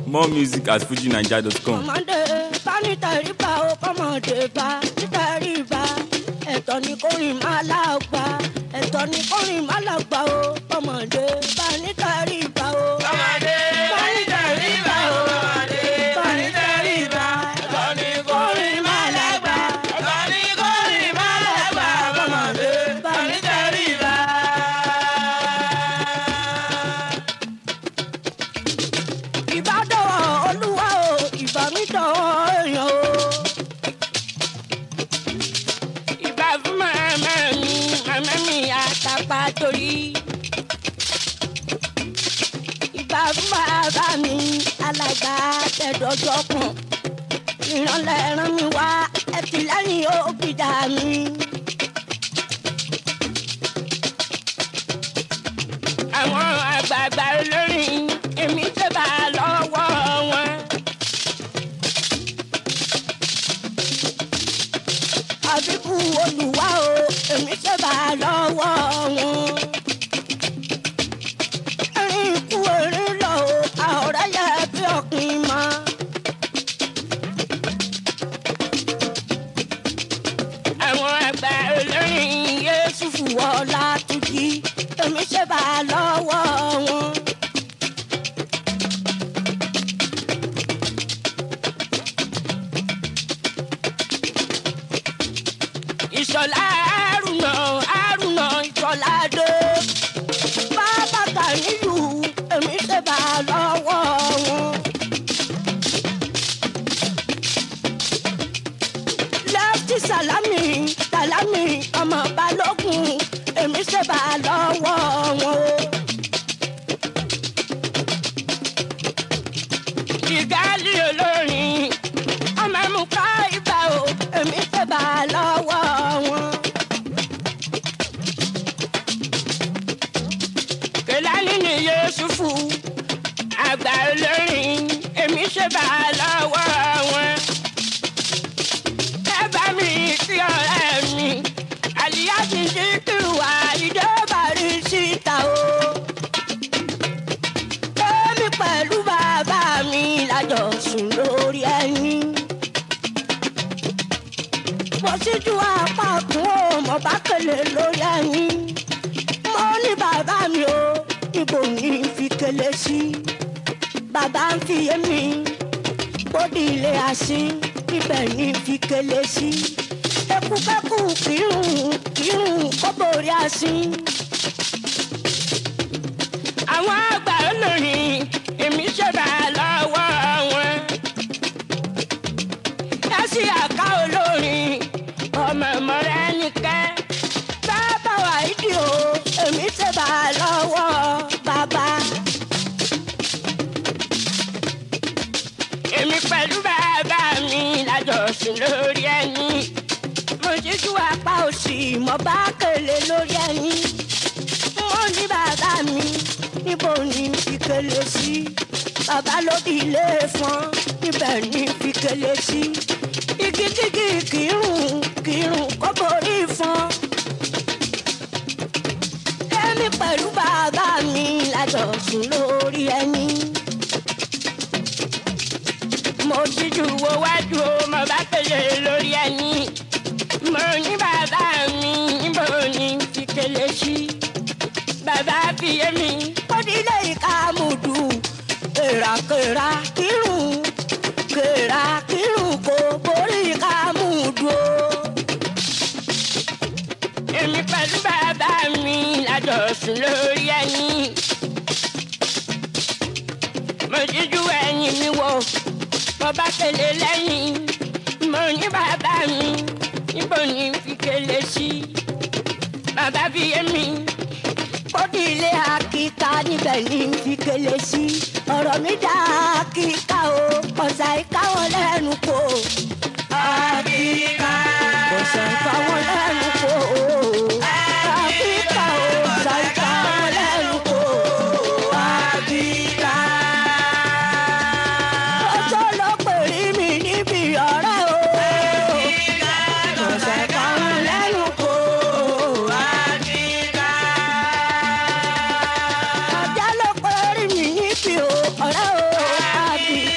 More music at fujinaija.com. ọmọdé bá ní tẹríba ó kọ́mọdé bá ní tẹríba ẹ̀tọ́ ni kórìn máa lágbá ẹ̀tọ́ ni kórìn máa lágbá ó kọ́mọdé bá ní tẹríba ó. Ọmọdé bá ní tẹríba ó ọmọdé bá ní tẹríba ẹ̀tọ́ ni kórìn máa lágbá ẹ̀tọ́ ni kórìn máa lágbá ọmọdé bá ní tẹríba. ìbádọ́wọ̀ olúwa o ìbámidọ́wọ̀ èèyàn o. ìbá fún màmá mi màmá mi àtàpá torí. ìbá fún bàbá mi alàgbà tẹ̀dọ̀jọ́ kan. ìrànlẹ́ ràn mí wá ẹtìlẹ́yìn ògbìjà mi. àwọn àgbààgbà olórin èmi tẹ́ bá lọ́wọ́ wọn. àbíkú olùwà o èmi tẹ́ bá lọ́wọ́ wọn. erin ikú erin lọ o àhọ̀rẹ́ yẹ bí ọ̀kìn mọ́. àwọn àgbà olórin yéésù fùwọ́ látúkì èmi ṣe bá lọ́wọ́ wọn. ìṣọ̀lá àrùnà àrùnà ìṣọ̀lá dé. bàbá kàníyù èmi ṣe bá lọ́wọ́ wọn. lẹ́fítì sàlámì sàlámì ọmọ balógun èmi ṣe bá lọ́wọ́ wọn o. ìgálí olórin ọmọ mú ká ibà o èmi ṣe bá lọ́wọ́ wọn. kẹlání ni yusufu àgbà olórin èmi ṣe bá lọ́wọ́ wọn. ẹ bá mi sí ọ̀rẹ́ mi àlìyá ti di kìwà ìjọba rí síta o. Èmi pẹ̀lú bàbá mi lájọ sùn lórí ẹni. Mo ṣíjú apá kún ó mo bá kele lórí ẹni. Mo ní bàbá mi o, ibo ní fi kele sí. Bàbá ń fi yé mi, bódì ilé àsín, ibẹ̀ ní fi kele sí. Ekúkẹ́kù kírun kírun kó borí àsín àwọn àgbà olórin èmi ṣẹ̀dá lọ́wọ́ wọn. yásì àká olórin ọmọ ìmọ̀rẹ́ nìkẹ́. bàbá wa ìdí o èmi ṣẹ̀dá lọ́wọ́ bàbá. èmi pẹ̀lú bàbá mi lájọsùn lórí ẹni. mo ṣíjú apá òsì mo bá kele lórí ẹni mo ní bàbá mi níbo ni fikele sí bàbá ló di ilé fún níbẹ̀ ni fikele sí igi kíkì kírun kírun kó borí fún. èmi pẹ̀lú bàbá mi lájọ sùn lórí ẹni. mo ṣíjú wo wájú o mo bá kele lórí ẹni. mo ní bàbá mi níbo ni fikele sí bàbá fi yé mi. Kọ́dílé ìka mùdù, kèràkèrà kírun, kèrà kírun kò borí ìka mùdù o. Èmi pẹ̀lú bàbá mi lájọsùn lórí ẹni. Mo jíjú ẹyin mi wò, mo bá kele lẹ́yìn. Mo ní bàbá mi, níbo ni fi kele sí? Bàbá fi yé mi kódì ilé akíka níbẹ̀ ní fi kele sí. ọ̀rọ̀ mi dá akíka o ọ̀sà ìka wọn lẹ́nu kò. Àbíká. ọ̀sà ìka wọn lẹ́nu kò. akíka o ọ̀sà ìka wọn lẹ́nu kò. Àbíká. ọjọ́ ló pè rí mi níbi ọ̀rẹ́ o. ọ̀sà ìka wọn lẹ́nu kò. Àbíká. ọjọ́ ló pè rí mi níbi ọ̀rẹ́ o.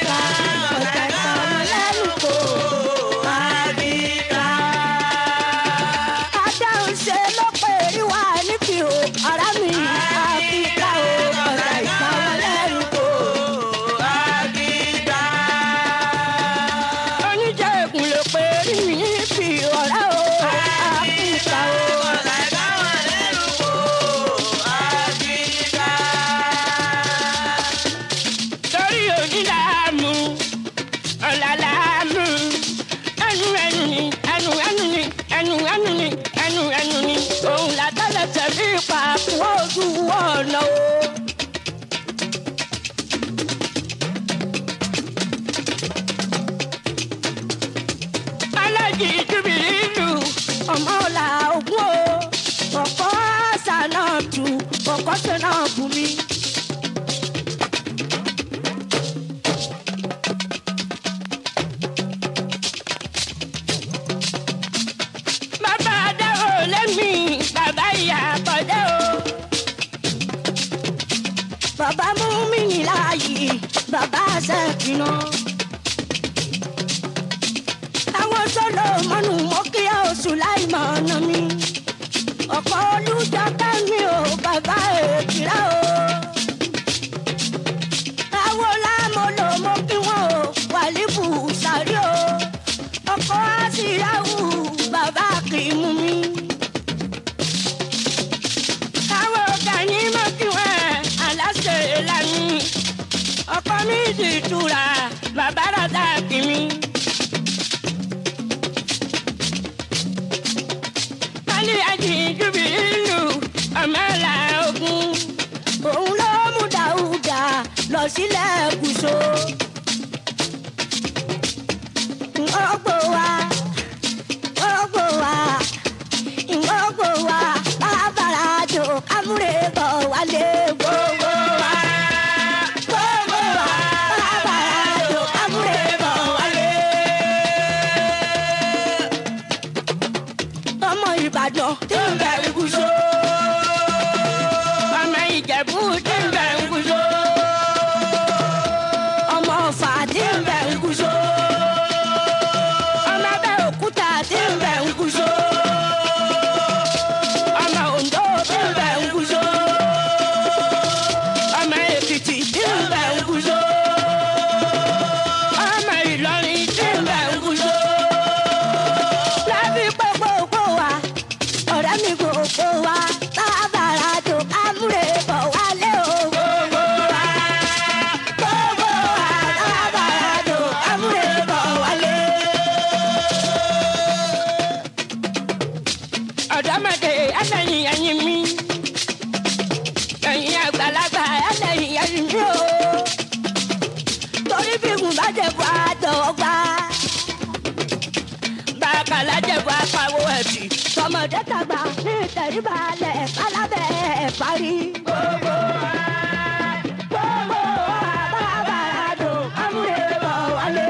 pàkún ojú ọ̀nà o. alájì júbìlì ọmọ ọ̀la ògún o ọ̀kọ́ àṣà náà tù ọ̀kọ́ ṣe náà bù mí. bàbá adáwò lẹ́mí bàbá ìyá àkọ́dé o. bàbá mú mi ní láàyè bàbá àṣẹ kìnnà. àwọn sọ́lọ́ mọ́nù mọ́kíyà oṣù láì mọ̀ ọ̀nà mi. ọ̀pọ̀ olùjọ kẹ́mi o bàbá èkìrá o. àwọn lámọ̀lò mọ́ kí wọ́n o wàlíbù sáré o. ọkọ̀ àṣìyáwó bàbá kì í mú mi. àwọn ọ̀gá ní mọ́ kí wọ́n aláṣẹ lánìí. ọkọ̀ mi ti tura bàbá rà kì mí. Kálí àjìjú bí ìlú ọ̀mẹ́là ogun. Òun ló mú Dáúdà lọ sílẹ̀ kùsò. Ìgbọ́gbò wa, ìgbọ́gbò wa, ìgbọ́gbò wa, bàbàrà jò kámúrè bọ̀ wálé gbogbo wa. Gbogbo wa, bàbàrà jò kámúrè bọ̀ wálé. ọmọ ìbàdàn tí ń bẹ ìgúsọ. ọmọ ìjẹ̀bú tí ń bẹ ìgúsọ. ọmọ ọ̀fà tí ń bẹ ìgúsọ. ọmọ abẹ́òkúta tí ń bẹ ìgúsọ. ọmọ oǹdó tí ń bẹ ìgúsọ. ọmọ èkìtì tí ń bẹ ìgúsọ. ọmọ ìlọrin tí ń bẹ ìgúsọ lábí gbogbo wa ọ̀rẹ́ mi gbogbo wa tábàrà tó kámúrè bọ̀ wálé o. gbogbo wa gbogbo wa tábàrà tó kámúrè bọ̀ wálé. ọ̀dọ́mọdé ẹlẹ́yin ẹyin mi ẹ̀yin àgbàlagbà ẹlẹ́yin ẹyin mi o torí bí mo bá jẹ̀ bọ́ àdọ̀gbà bàkàlà jẹ̀bù apáwo ẹ̀bì. tọmọdé tàgbà ní ìtẹ̀ríbalẹ̀ kálábẹ̀ ẹ̀ parí. gbogbo wa gbogbo wa bàbá àdó amúlé bọ̀ wálé.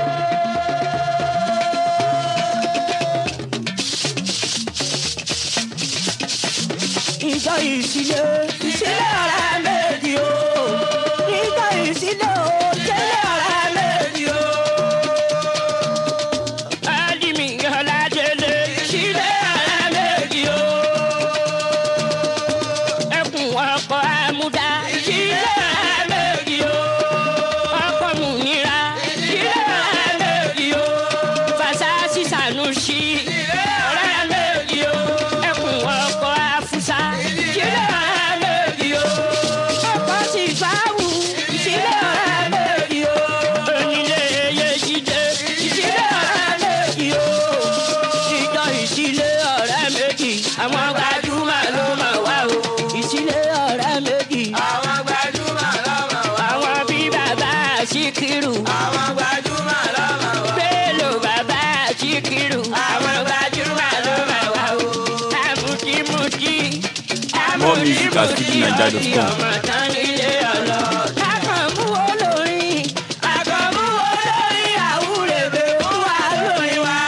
ìjọ ìsílẹ̀ ìsílẹ̀ ọ̀rẹ́ méjì o. ìjọ ìsílẹ̀ o ìsílẹ̀ ọ̀rẹ́ méjì o alimi ọ̀làdélé sílẹ̀ alámẹ́jì o. ẹkùn ọkọ̀ amúdá sílẹ̀ alámẹ́jì o. ọkọ̀ múnira sílẹ̀ alámẹ́jì o. fasasi sanusi alámẹ́jì o. ẹkùn ọkọ̀ afusa sílẹ̀ alámẹ́jì o. ọkọ̀ sífàwù sílẹ̀ alámẹ́jì o. onílé yejide sílẹ̀ alámẹ́jì o. ìjọ ìsílẹ̀ ọ̀rẹ́ méjì àwọn gbajúmọ̀ ló mọ̀ wá o. ìsílẹ̀ ọ̀rẹ́ méjì Àwọn gbajúmọ̀ lọ́mọ wa. àwọn bí bàbá síkírù Àwọn gbajúmọ̀ lọ́mọ wa. bélò bàbá síkírù àwọn gbajúmọ̀ ló mọ̀ wá o. àmùkímùkí More music at fujininja.com. ọmọ tán nílé ọlọ. akànmú olórin akànmú olórin àwúrẹ̀bẹ̀ ó wà lórí wa.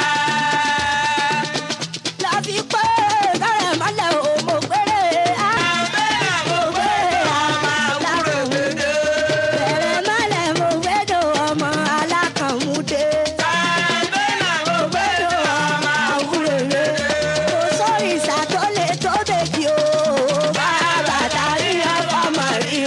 láfi pé kárẹ̀ mọ́lẹ̀ ò mọ̀ péré. Bẹ́ẹ̀ mo gbé ọmọ àwúrẹ̀ gbèdé. bẹ̀rẹ̀ mọ́lẹ̀ mo gbẹ́dọ̀ ọmọ alákànmúdé. Bẹ́ẹ̀ mo gbé ọmọ àwúrẹ̀ gbèdé. kò sórí ìsà tó lè tó bèjì o. bàbá tàbí ọkọ mọ̀ rí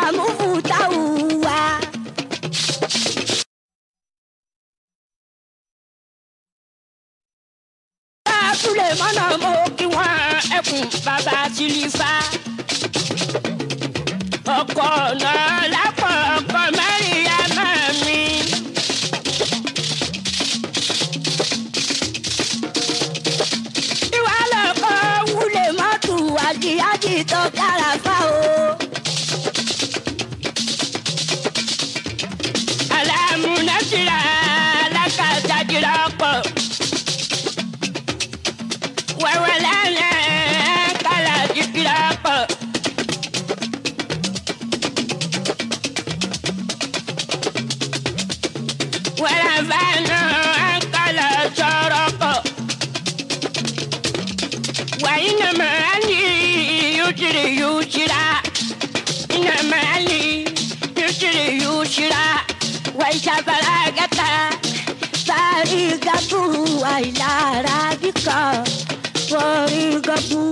mú táwù wá. Súlẹ̀ mọ́nà mo kí wọ́n ẹkùn bàbá tìlífà. Ọkọ̀ náà lápọ̀ ọkọ̀ mẹ́rin yá máa mi. Ìwà lọ́kọ̀ wúlé mọ́tò àjíyájí tó kára fá o. Alámúnásíra alákàtàjìrà pọ̀. Wẹ́wẹ́ lẹ́yìn kálá jìkìrà pọ̀. Wẹ́rẹ́ fẹ́nu kálá sọ̀rọ̀ pọ̀. وإنما علي يجري يجرى إنما علي يجري يجرى وإذا بلغت فريقة وإلى ربك فريقة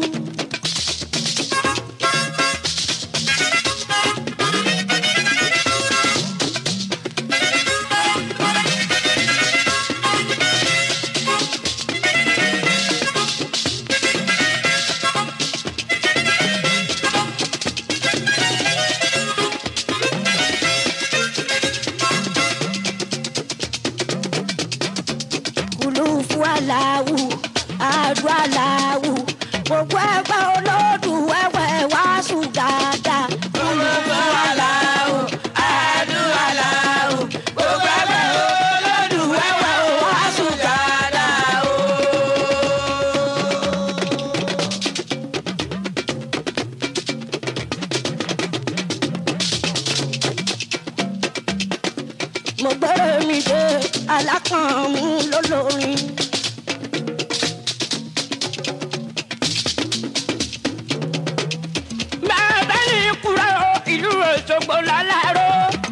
kùlùfù aláwù àdùn aláwù gbogbo ẹgbẹ́ olódù wẹ́wẹ́ wá sùn dáadáa. kùlùfù aláwù àdùn aláwù gbogbo ẹgbẹ́ olódù wẹ́wẹ́ wá sùn dáadáa. mo gbọ́dọ̀ mi dé alákànmú lólórin. bàbá ní kúrò ìlú Òṣogbo láláró.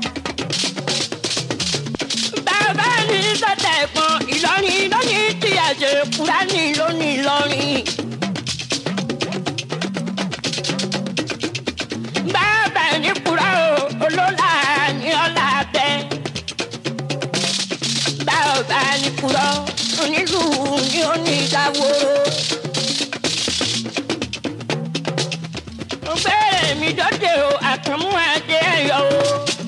bàbá ní sọ́tà ẹ̀gbọ́n Ìlọrin lónìí tí àṣẹ Kúránì lónìí lọ́rin. bàbá ní kúrò olólà ní ọ̀là bẹ́ẹ̀ bá ọba ní kúrọ onílù ní onídàwòrò. mo bẹ̀rẹ̀ mi dọ́dẹ̀ o àkànmú adé ẹ̀yọ́ o.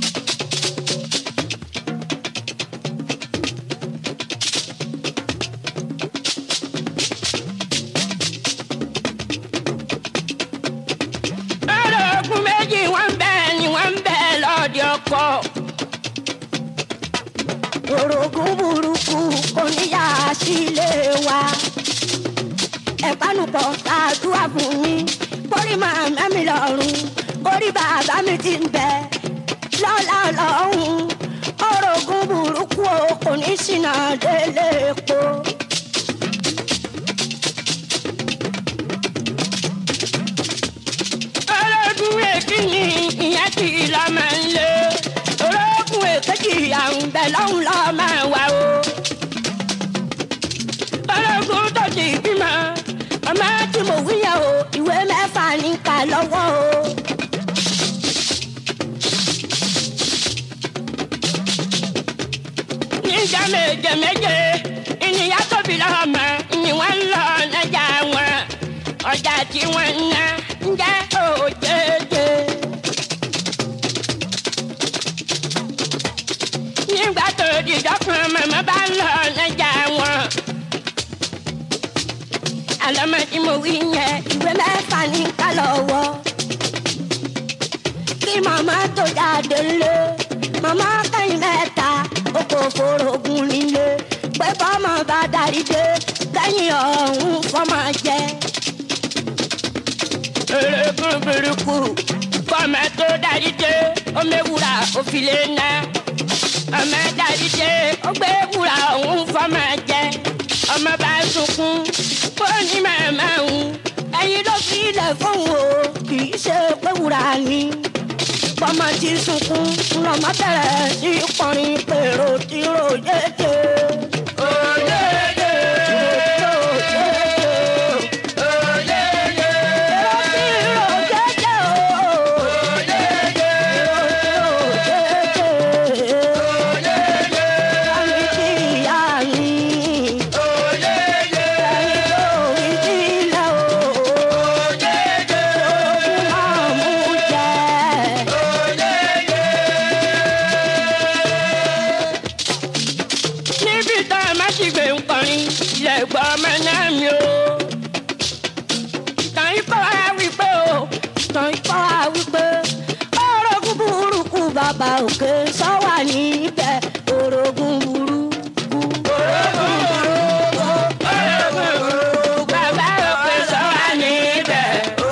ọ̀rọ̀ ogun méjì wọ́n ń bẹ̀ ni wọ́n ń bẹ̀ lọ́ọ̀dẹ̀ ọkọ̀ orogún burúkú oníyà sílé wa ẹ̀pánupọ̀ ṣáàdúrà fún mi kórì máa mẹ́mi lọ́rùn kórì bàbá mi ti ń bẹ lọ́la lọ́hùn orogún burúkú o kò ní ṣìnà délé epo. ológun èkìní ìyẹn ti lọ máa ń lé ológun èkejì àwọn bẹ lọ́hùn lọ́ máa wà o. ológun tó ti bímọ ọmọ tí mo wíyà o ìwé mẹ́fà ní ká lọ́wọ́ o. níjà méje méje ìníyà tóbi lọ́mọ ni wọ́n ń lọ lọ́jà wọn ọjà tí wọ́n ń ná ń jẹ́ òjèèjè. nígbà tó dìjọ́ kan màmá bá ń lọ lọ́jà wọn. àlọ́mọ tí mo wí yẹn ìwé mẹ́fà ní ká lọ́wọ́. kí màmá tó jáde lé màmá kẹ́yìn mẹ́ta ó kò forogún nílé pé bọ́mọ bá darí dé kẹ́yìn ọ̀hún fọ́mọ jẹ. erékùn burúkú fọ́mọ tó darí dé ó mẹ́wúrà ó fi lé ná ọmọ darí dé ó gbé wúrà ọ̀hún fọ́mọ jẹ ọmọ bá sunkún ó ní màmá òun ẹyin ló fi ilẹ̀ fóun o kì í ṣe pé wúrà ni bọ́mọ ti sunkún lọ́mọ bẹ̀rẹ̀ sí kọrin pèrò tí ro yéye. Oyeye, oyeye, oyeye. Èrò tí ro yéye o. ọba òkè sọ́wà níbẹ̀ orogún burúkú. bàbá òkè sọ wá níbẹ̀.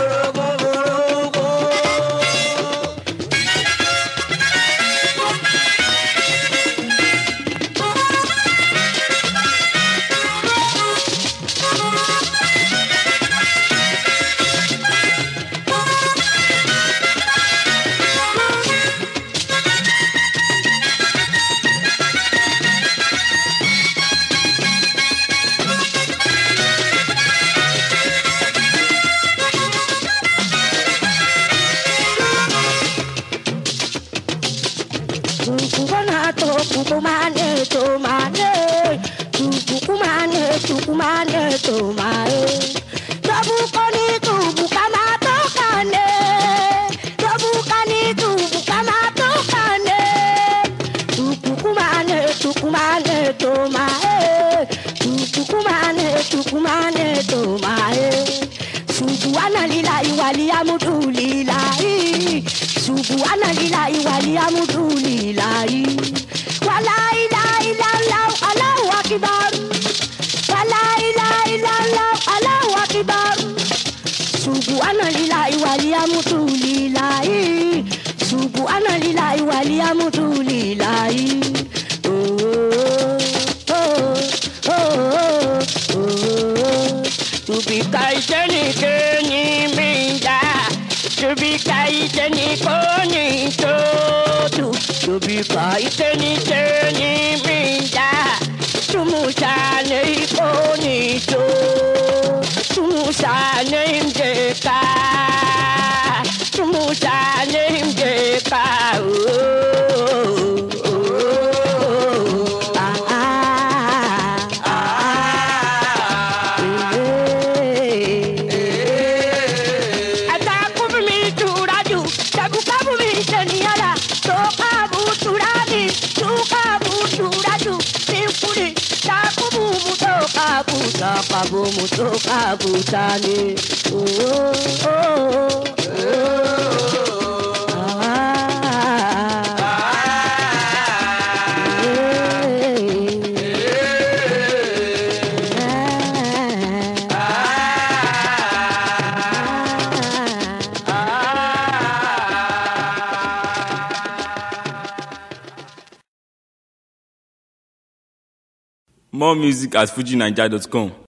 Kukukonato kukumane tomane Tukukumane tukumane tomae Tobukoni tubukama tokane Tobukani tubukama tokane Tukukumane tukumane tomae Tukukumane tukumane tomae Subhana lillahi wali amudu lillahi Subhana lillahi wali amudu lillahi Wala ilaha illallah Allahu akbar Wala ilaha illallah Allahu akbar Subhana lillahi wali amudu lillahi Subhana lillahi wali amudu lillahi Oh oh oh oh oh oh Tubika ìjẹni kéènì mi ń jà. Tubika ìjẹni kóni tó tù. Tubika ìjẹni kéènì mi ń jà. Tumusa ní kóni tó. Tumusa ní njẹka. Tumusa ní njẹka. ah ah eh Atakubu mi turaju, tabukabu mi seniyala, tokabu turani, tukabu turaju, simpuri, takubu mutokabu, Takabu mutokabu tani oh oh oh ah More music at fujinaija.com.